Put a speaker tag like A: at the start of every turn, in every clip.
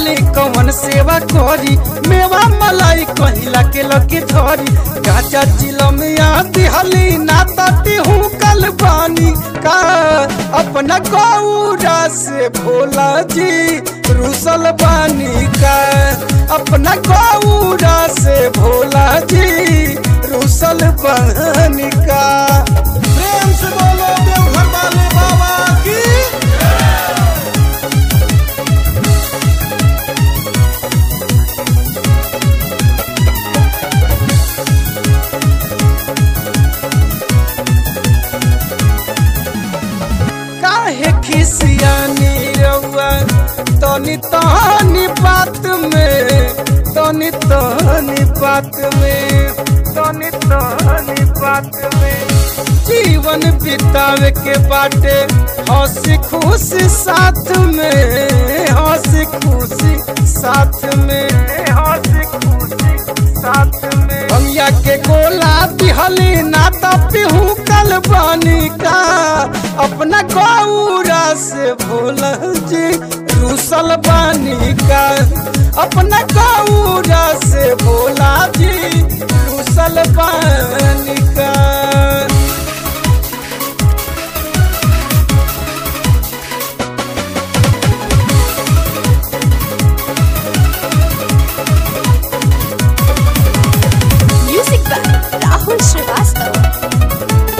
A: बोली कौन सेवा करी मेवा मलाई कहिला के लकी धरी गाजा चिलमिया दिहली ना तटी हूँ कल बानी का अपना गौरा से भोला जी रुसल बानी का अपना गौरा से भोला जी रुसल बानी का
B: प्रेम से बोलो देवघर वाले बाबा की
A: काहे खिसियानी रउआ तनी तनी बात में तनी तनी बात में तनी तनी बात में जीवन बितावे के बाटे हंसी खुशी साथ में हंसी खुशी साथ में हंसी खुशी साथ में भैया के गोला दिहली ना तपहू कल बानी का अपना गौरा से भोला जी रूसल बानी का अपना गौरा से भोला जी रूसल बानी का
C: Music by Rahul Srivastava.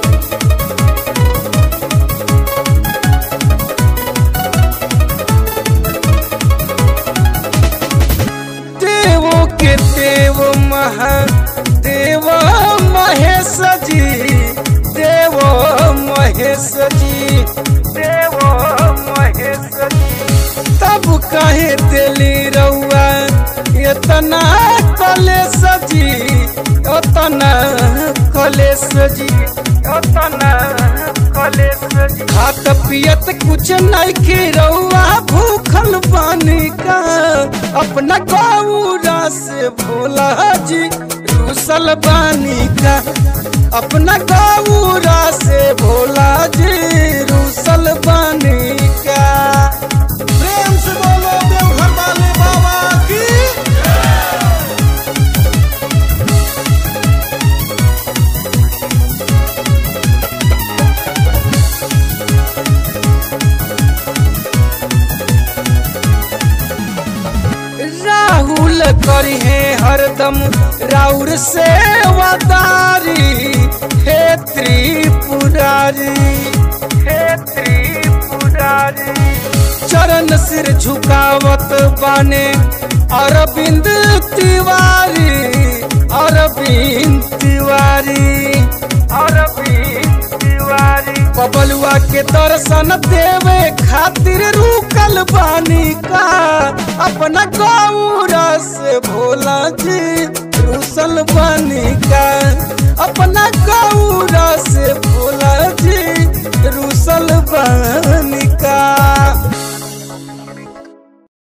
A: देवों के देव महादेव महेश जी देव महेश जी देव महेश जी तब कहे दिली रउआ इतना कलेश जी उतना कलेश जी उतना कलेश जी खात पियत कुछ नहीं खिरौआ भूखल बानी का अपना गौरा से भोला जी रूसल बानी का अपना गौरा से भोला जी रूसल बानी का
B: प्रेम से बोलो देवघर वाले बाबा की
A: राहुल करी है हरदम राउर से वदारी हे त्रिपुरारी हे त्रिपुरारी चरण सिर झुकावत बाने अरविंद तिवारी अरविंद तिवारी अरविंद तिवारी बबलुआ के दर्शन देवे खातिर रुकल बानी का अपना गौरा से भोला जी रुसल बानी का अपना गौरा से भोला जी रुसल बानी